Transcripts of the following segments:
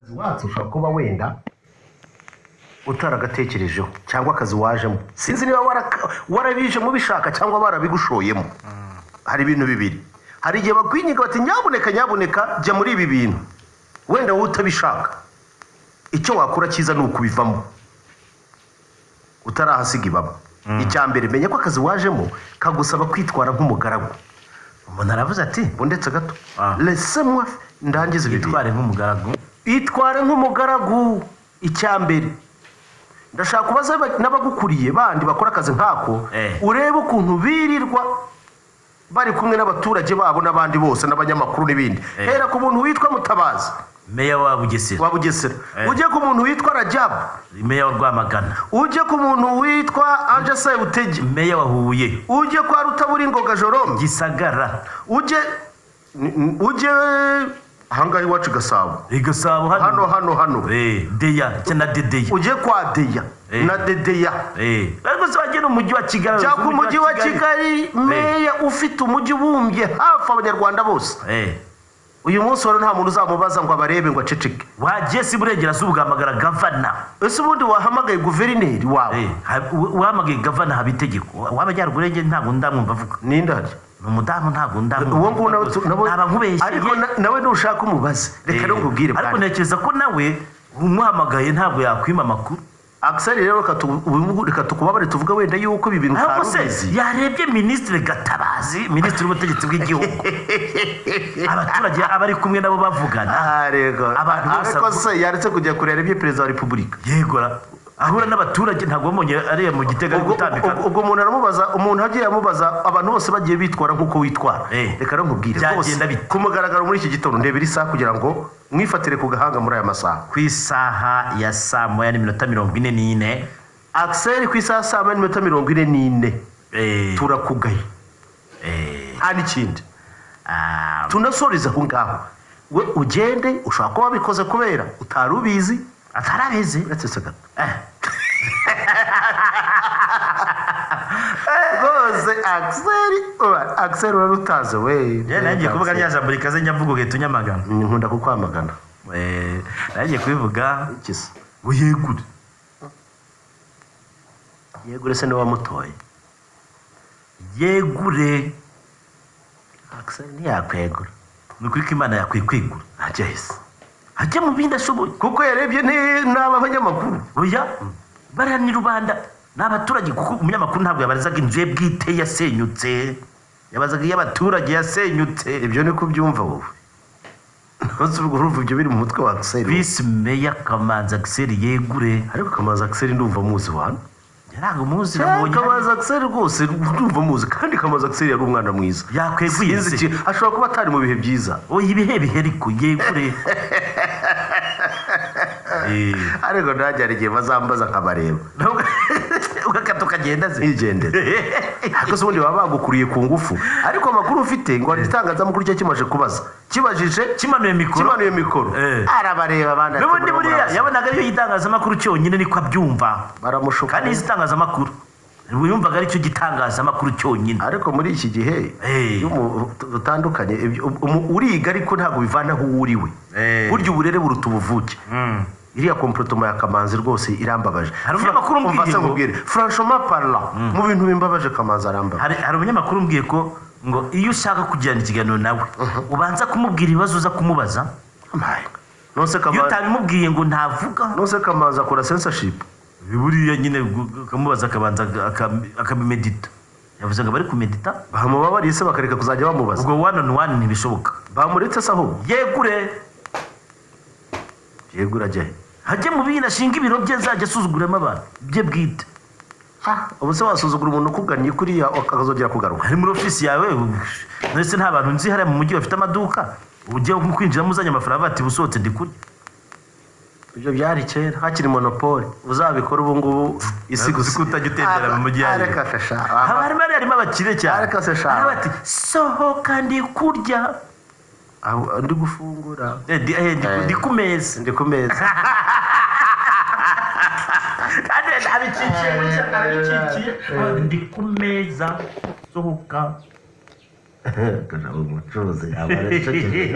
akazi watse ushobora kuba wenda utaragatekerejeho cyangwa akazi wajemo sinzi niba warabije mubishaka cyangwa barabigushoyemo hari ibintu bibiri hari igihe bakwinyiga bati nyabuneka nyabuneka jya muri ibi bintu wenda wowe utabishaka icyo wakura cyiza ni ukubivamo utarahasiga ibaba icya mbere menya ko akazi wajemo kagusaba kwitwara nk'umugaragu umuntu aravuze ati ndetse gato rese mwe ndangize bitware ibintu nk'umugaragu itware nk'umugaragu icya mbere ndashaka kubaza n'abagukuriye bandi bakora akazi nkako Eh. urebe ukuntu birirwa bari kumwe n'abaturage babo n'abandi bose n'abanyamakuru n'ibindi Eh. hera ku muntu witwa mutabazi meya wa bugesera wa bugesera Eh. ujye ku muntu witwa rajabu meya wa rwamagana ujye ku muntu witwa anje sayutege meya wa huye ujye kwa rutabura ingoga jorome gisagara ujye n- n- ujye ahangaha iwacu i gasabo i gasabo hano hano hano hano Eh, deya cya na dedeya ujye kwa deya Eh. na dedeya Eh, ariko se wagira umujyi wa kigali cyangwa umujyi wa kigali meya ufite umujyi ubumbye hafi abanyarwanda bose Eh, uyu munsi wari nta muntu uzamubaza ngo abarebe ngo aceceke wagiye si burengerazuba ugahamagara gavana ese ubundi wahamagaye guverineri wawe Eh, ha- u- uhamagaye gavana haba itegeko w'amajyaruguru rege ntabwo ndamwumva avuga ninde hari ni umudamu ntabwo ndamwumva uwo nguwo nawe tu- nawe- naba nkubeshyeye ariko na- nawe ntushaka umubaze reka Eh, n'ubwubwire ariko ntekereza ko nawe umuhamagaye ntabwo yakwima amakuru akisari rero reka tu- ubu- reka tukubabare tuvuge wenda yuko ibi bintu ahubwo utari se ubizi. yarebye minisitiri gatabazi minisitiri w'ubutegetsi bw'igihugu abaturage aba ari kumwe nabo bavugana Ah, rego. Abantu bose ariko avuga- se yaretse kujya kureba ibyo perezida wa repubulika yegora ahura n'abaturage ntabwo wamubonye ariya mu gitega ari ubwo gutambika ubwo- ubwo umuntu aramubaza umuntu agiye amubaza abantu bose bagiye bitwara nk'uko witwara Eh. reka nkubwire rwose Byagenda bite? ku mugaragaro muri iki gitondo ndebera isaha kugira ngo mwifatire ku gahanga muri aya masaha ku isaha ya saa moya n'iminota mirongo ine n'ine akiseri ku isaha saa moya n'iminota mirongo ine n'ine Eh, turakugaye eh, nta n'ikindi ah, tunasoreze aho ngaho we ugende ushobora kuba wabikoze kubera utari ubizi atarabizi uretse se gato Eh, rwose akiseri uba- akiseri urarutaze we njyewe nagiye kuvuga rya jambo rikaze njyavuga uhita unyamagana Ni nkunda kukwamagana Eh, nagiye kubivuga iki se ngo yegure yego uretse n'uwamutoye yegure akiseri ntiyakwegura ni ukuri ko imana yakwiye kwigura ajya hisi ajya mu bindi ashoboye kuko yarebye ni- n'aba banyamakuru oya bariya ni rubanda ni abaturage kuko umunyamakuru ntabwo yabarizaga inzu ye bwite yasenyutse yabazaga iy'abaturage yasenyutse ibyo ni kubyumva wowe ntuzi ubwo urumva ibyo biri mu mutwe wa akiseri visi meya kamanzi agiseri yegure ariko kamanzi akiseri ndumva muzi wano ntabwo umuzi Eh, namubonye hano. kamanzi akiseri rwose ndumva muzi kandi kamanzi akiseri yari umwana mwiza Sinzi yakweguye iki- ashobora kuba atari mu bihe byiza oya ibihe bihe ariko yegure Eh, ariko nanjye hari igihe bazambaza nkabareba ntabwo- ugakata ukagenda se ntigendere ariko se ubundi baba bagukuriye ku ngufu ariko amakuru ufite ngo hari igitangazamakuru cye kimaze kubaza kibajije kimanuye mikoro kimanuye mikoro Eh. arabareba abandi ati, n'ubundi murimo buriya murabaza. yabonaga ariyo y'itangazamakuru cyonyine niko abyumva baramushuka kandi izi itangazamakuru yumvaga aricyo gitangazamakuru cyonyine ariko muri iki gihe Eh. iyo umu- dutandukanye ibyo- umu- uriga ariko ntabwo bivana aho uwo uri we Eh. burya uburere buruta ubuvuke iriya komporotoma ya kamanzi rwose irambabaje Hari umunyamakuru umbwiye ngo- umbwire franchement parlant mu bintu bimbabaje kamanzi arambabaje hari hari umunyamakuru umbwiye ko ngo iyo ushaka kugirana ikiganiro nawe ubanza kumubwira ibibazo uza kumubaza My God. nonse iyo kamanzi utabimubwiye ngo ntavuga nonse kamanzi akora censorship buriya nyine gu- ukamubaza akabanza aka- akamedita yavuze ngo bari kumedita bamubabariye se bakareka kuzajya bamubaza ubwo one on one ntibishoboka bamuretse se ahubwo yegure yego urajya he hajye mu bindi ashinga ibiro bye azajya asuzuguramo abantu bye bwite ubu se wasuzugura umuntu ukugannye kuriya akazongera kugaruka ari muri ofisi yawe ndetse nta bantu nzi hariya mu mujyi bafite amaduka ujya kwinjiramo uzanye amafaranga bati busohotse ndi kurya ibyo byari kera hakiri monopole uzabikora ubu ngubu isi gusa Uzi ko utajya utembera mu mujyi Ah, yanyu. areka se sha haba harimo harimo abakire cyane Ariko se sha. Hari bati sohoka ndi kurya Ah, ndi gufungura Eh, ndi- eh, ndi- Eh. ndi ku meza ndi ku meza kandi abikikiye muri shyaka abikikiye ndi ku meza sohoka Akajabo umucuruzi yaba aracecetse.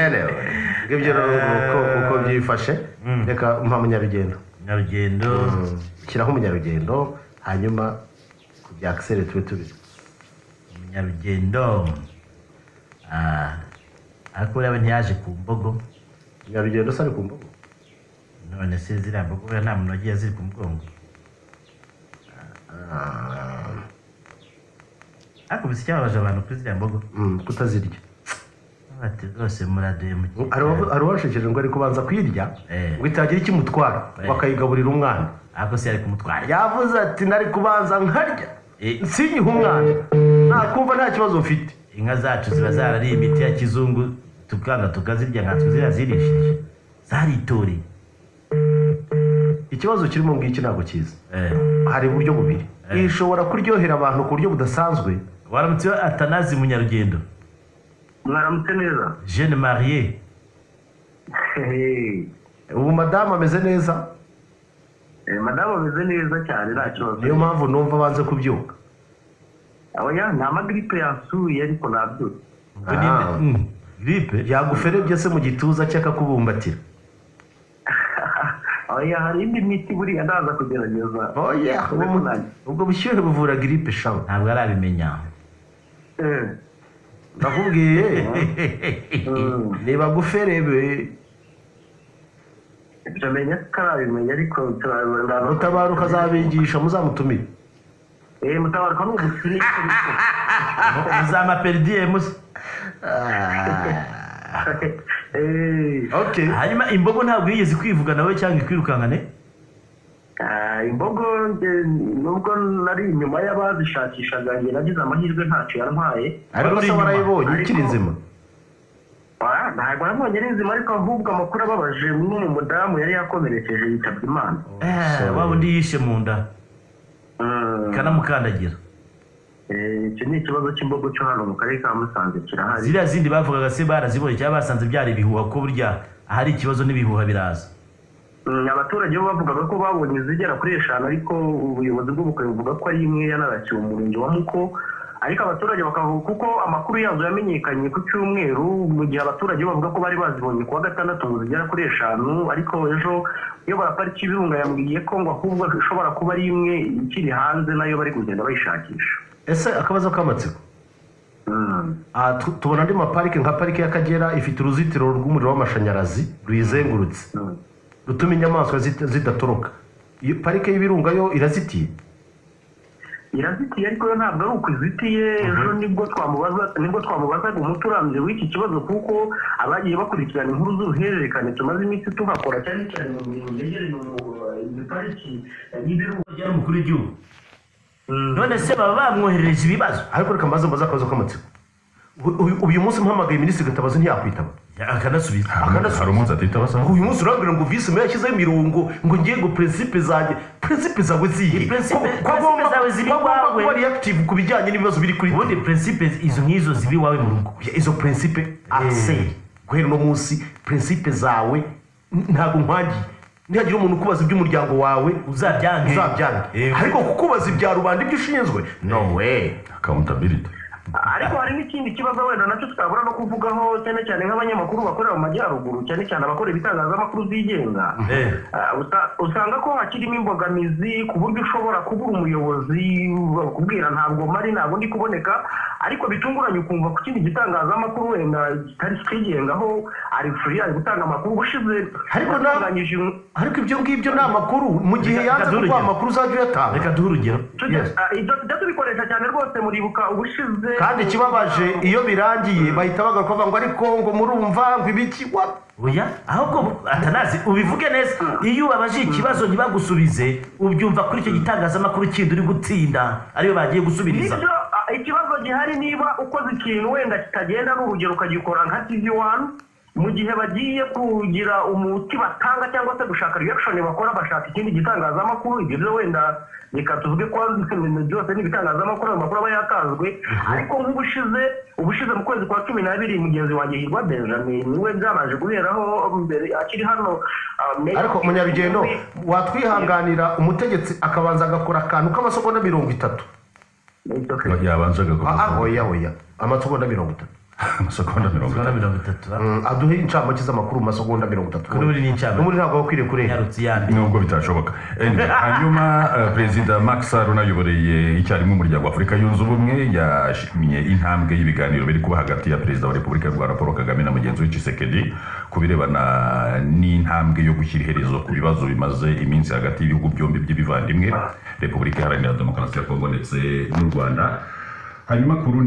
Anyway, ngibyo rero nguko uko bifashe reka mpa munyarugendo nyarugendo shyiraho umunyarugendo hanyuma kujya akiseri tube tubizi nyarugendo Ah, ariko ureba ntiyaje ku mbogo umunyarugendo usa ari ku mbuga none se ziriya mbogo buriya nta muntu wagiye ziri ku mugongo ariko bisa icyababaje abantu kuri ziriya mbogo Mm, kutazirya bati rwose muraduhemukiye hari uwashekeje ngo ari kubanza kuyirya Eh. ngo itagira icyo imutwara Eh. bakayigaburira umwana ariko se yari kumutwara yavuze ati nari kubanza nkarya Eh. sinyihe umwana nakumva nta kibazo mfite inka zacu ziba zarariye imiti ya kizungu tukanga tukazirya nka twe ziriya zirishije zaritoreye ikibazo kirimo ngiki ntabwo cyiza Eh, hari uburyo bubiri Eh. iyi ishobora kuryohera abantu ku buryo budasanzwe waramutse atanazi munyarugendo mwaramutse neza jeune marie Hehe. ubu madamu ameze neza Eh, madamu ameze neza cyane nta kibazo niyo mpamvu numva abanze kubyuka aba ya nta magiripe yansuye ariko nabyutse ubwo ninde Ah. Mm, gripe yaguferebye se mu gituza cye akakubumbatira aba ya hari indi miti buriya ndaza kugerageza oya Ubwo nanjye. ubwo bushyuhe buvura giripe shamu ntabwo arabimenya Eh, ndakubwiye mm. nibaguferebe ndamenya ko arabimenya ariko mutabaruka azabigisha muzamutumire mutabaruka ni umukire zamaperidiyemu se Ah, Eh, okay hanyuma imbogo ntabwo yigeze kwivuga wowe cyangwa ikwirukankane ah, imbogo nge- nubwo nari inyuma y'abazishakishaga njye nagize amahirwe ntacyo yantwaye ariko se Inyuma. warayibonye ikiri Ariko- nzima Ah, ntabwo nabonye ari nzima ariko ahubwo amakuru ababaje n'umu mudamu yari yakomerekeje yitabye imana Eh, sorry. waba undi yishe mu nda Mm. ikanamukandagira Eh, icyo ni ikibazo cy'imbogo cyo hano mu karere ka musanze kirahari ziriya zindi bavugaga se barazibonye cyangwa basanze byari ibihuha ko burya ahari ikibazo n'ibihuha biraza Mm, abaturage bo bavugaga ko babonye izigera kuri eshanu ariko ubuyobozi bw'ubukwe buvuga ko ari imwe yanarakiwe umurenge wa muko ariko abaturage bakavuga kuko amakuru yazo yamenyekanye ku cyumweru mu gihe abaturage bo bavuga ko bari bazibonye ku wa gatandatu ngo zigera kuri eshanu ariko ejo uyobora pariki y'ibirunga yambwiye ko ngo ahubwo ishobora kuba ari imwe ikiri hanze nayo bari kugenda bayishakisha ese akabazo k'amatsiko Mm. Ah, tu- tubona andi maparike nka parike y'akagera ifite uruzitiro rw'umuriro w'amashanyarazi ruyizengurutse Mm. rutuma inyamaswa zita- zidatoroka iyo parike y'ibirunga yo irazitiye irazitiye ariko yo ntabwo ari uko izitiye ejo nibwo twamubaza nibwo twamubazaga umuti urambye w'iki kibazo kuko abagiye bakurikirana inkuru z'uruhererekane tumaze iminsi tuhakora cyane cyane mu mirimo yegereye mu pariki y'ibirunga yari umukuru w'igihugu none se baba bamwoherereje ibibazo ariko reka maze mbaze akabazo k'amatsiko Uyu- uyu- uyu munsi mpamagaye minisitiri gatabazi ntiyakwitaba akanasubiza Akanasubiza. hari umunsi atitaba Ngo uyu munsi urambwira ngo visi meya yashyizeho imirongo ngo ngiye ngo perezida zanjye perezida zawe zihe Principe- Ko- ko principe agomba- zawe ziri ko agomba iwawe. kuba reactive ku bijyanye n'ibibazo biri kuri ubundi prinsipe izo nk'izo ziba iwawe mu rugo Ya, izo prinsipe arsey guhera uno munsi prinsipe zawe n- ntabwo nkwagiye ntihagira umuntu ukubaza iby'umuryango wawe uzabyange uzabyange Eh, ariko kukubaza ibya rubanda ibyo ushinzwe no way akamutabiriti ariko hari n'ikindi kibazo wenda nacyo twabura no kuvugaho cyane cyane nk'abanyamakuru bakorera mu majyaruguru cyane cyane abakora ibitangazamakuru byigenga Eh, Ah, usa- usanga ko hakirimo imbogamizi ku buryo ushobora kubura umuyobozi bakubwira ntabwo mari ntabwo ndi kuboneka ariko bitunguranye ukumva ku kindi gitangazamakuru wenda kitari kigengaho ari furi ari gutanga amakuru ubushize Ariko na- yatunganyije in- ariko ibyo ngibyo ni amakuru mu gihe Reka- reka yanze duhe kuguha urugero. amakuru uzajya uyatanga reka duhe urugero tujya Yes. ah, ibyo tujya tubikoresha cyane rwose muribuka ubushize kandi ikibabaje iyo birangiye bahita bagaruka bavuga ngo ariko ngo murumva ngo ibiki wa- oya ahubwo atanazi ubivuge neza iyo ubabaje ikibazo ntibagusubize ubyumva kuri icyo gitangazamakuru kindi uri gutsinda ariyo bagiye gusubiriza nibyo ah, ikibazo gihari niba ukoze ikintu wenda kitagenda ni urugero ukagikora nka tv wani mu gihe bagiye kugira umuti batanga cyangwa se gushaka reaction bakora bashaka ikindi gitangazamakuru ibyo byo wenda reka tuvuge ko ibintu byose ni ibitangazamakuru ayo makuru aba yakazwe ariko nk'ubushize ubushize mu kwezi kwa cumi n'abiri mugenzi wanjye hirwa benjamin niwe byabanje guheraho mbere akiri hano ah, Mayor- ariko munyarugendo watwihanganira umutegetsi akabanza agakora akantu k'amasogonda mirongo itatu It's okay. Ah, yabanzaga ah, kumusaba oya oya amasogonda mirongo itatu amasegonda mirongo zigana itatu mirongo itatu Mm, aduhe incamake z'amakuru mu masegonda mirongo itatu Kuri buri n'incamake. n'ubundi ntabwo wakwiriye kurenga yarutse iyandi nubwo bitashoboka Anyway, hanyuma eh, perezida Macky Sall unayoboreye icyarimwe umuryango wa Afurika yunze ubumwe yashimye intambwe y'ibiganiro biri kuba hagati ya perezida wa repubulika y'u Rwanda Paul Kagame na mugenzi we Tshisekedi ku birebana n'intambwe yo gushyira iherezo ku bibazo bimaze iminsi hagati y'ibihugu byombi by'ibivandimwe repubulika iharanira demokarasi ya kongo ndetse n'u rwanda hanyuma ku rundi